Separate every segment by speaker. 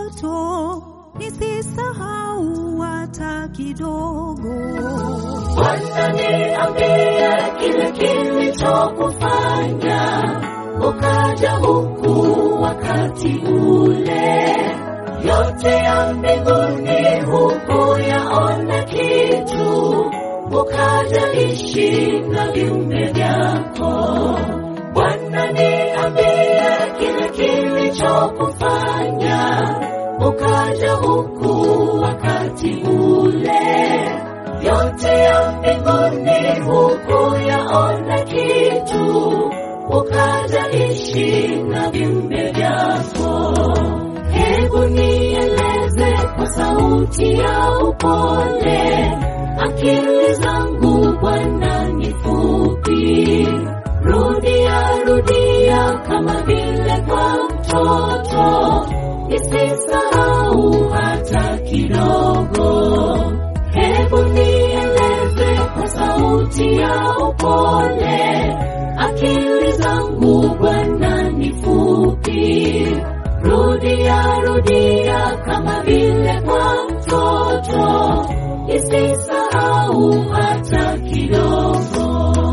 Speaker 1: mtoto, nisisahau hata kidogo.
Speaker 2: Bwana niambie kile kilichokufanya ukaja huku wakati ule. Yote ya mbinguni hukuyaona kitu, ukaja ishi na viumbe vyako. Bwana niambie kile kilichokufanya ukaja huku wakati ule yote ya mbinguni hukuyaona kitu, ukaja ishi na viumbe vyako. Hebu nieleze kwa sauti ya upole, akili zangu Bwana ni fupi. Rudia rudia kama vile kwa mtoto, nisisahau hata kidogo. Hebu nieleze kwa sauti ya upole, akili zangu Bwana ni fupi. Rudia rudia kama vile kwa mtoto, nisisahau hata kidogo.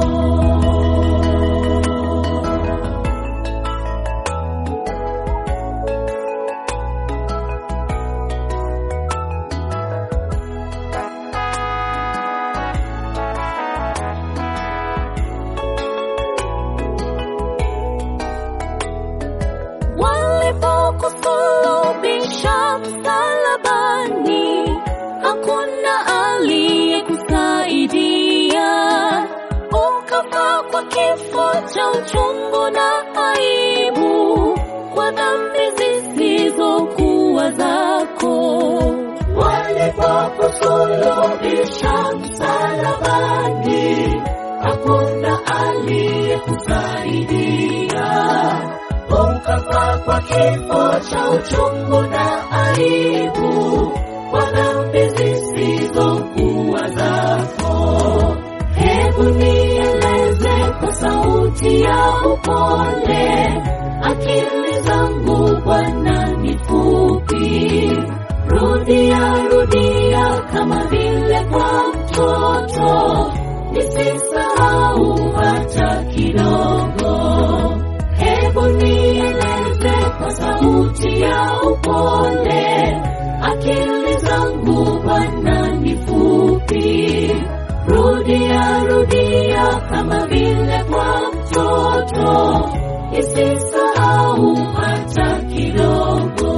Speaker 2: Walipokusulubisha msalabani, hakuna aliyekusaidia. Ukafa kwa kifo cha uchungu na aibu, kwa dhambi zisizokuwa zako. Walipokusulubisha msalabani, hakuna aliyekusaidia ukafa kwa kifo cha uchungu na aibu, kwa dhambi zisizokuwa zako. Hebu nieleze kwa sauti ya upole, akili zangu Bwana ni fupi. Rudia rudia kama vile kwa mtoto, nisisahau hata kidogo. Hebu nieleze kwa sauti ya upole, akili zangu Bwana ni fupi. Rudia rudia kama vile kwa mtoto, nisisahau hata kidogo.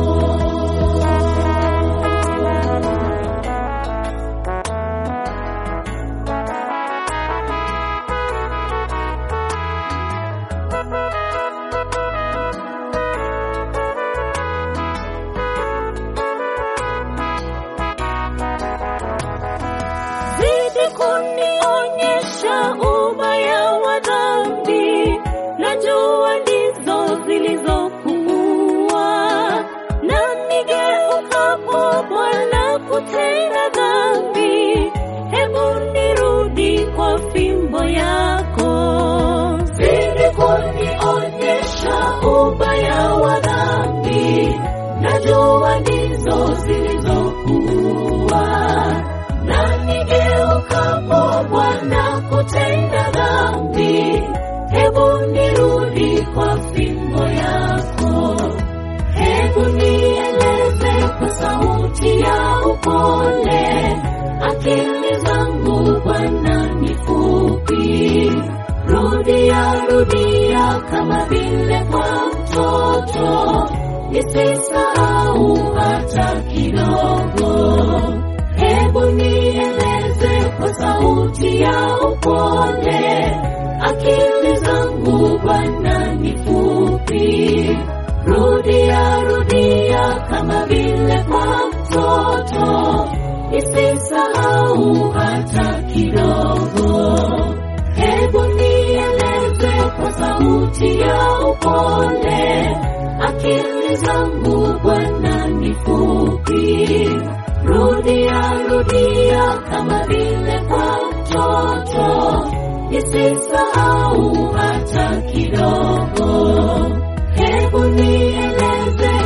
Speaker 2: zidi kunionyesha ubaya wa dhambi, najua ndizo zilizokuwa na nigeukapo Bwana kutenda dhambi, hebu nirudi kwa fimbo yako. Zidi kunionyesha ubaya wa dhambi, najua ndizo zilizokuwa na nigeukapo Bwana kutenda dhambi, hebu nirudi kwa fimbo yako. Hebu nieleze kwa sauti ya upole, akili zangu Bwana ni fupi. Rudia rudia kama vile kwa mtoto, nisisahau hata kidogo. Hebu nieleze kwa sauti ya upole, akili zangu Bwana ni fupi. Rudia rudia kama vile kwa mtoto, nisisahau hata kidogo. Hebu nieleze kwa sauti ya upole, akili zangu Bwana ni fupi. Rudia rudia kama vile kwa mtoto, nisisahau hata kidogo. Hebu nieleze kwa sauti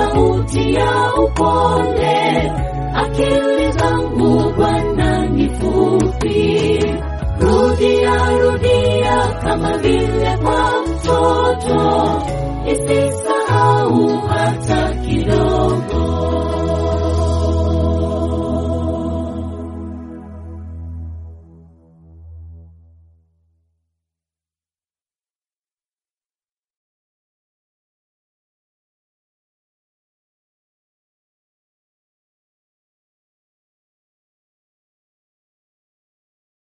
Speaker 2: sauti ya upole, akili zangu Bwana ni fupi. Rudia, rudia kama vile kwa mtoto, isisahau hata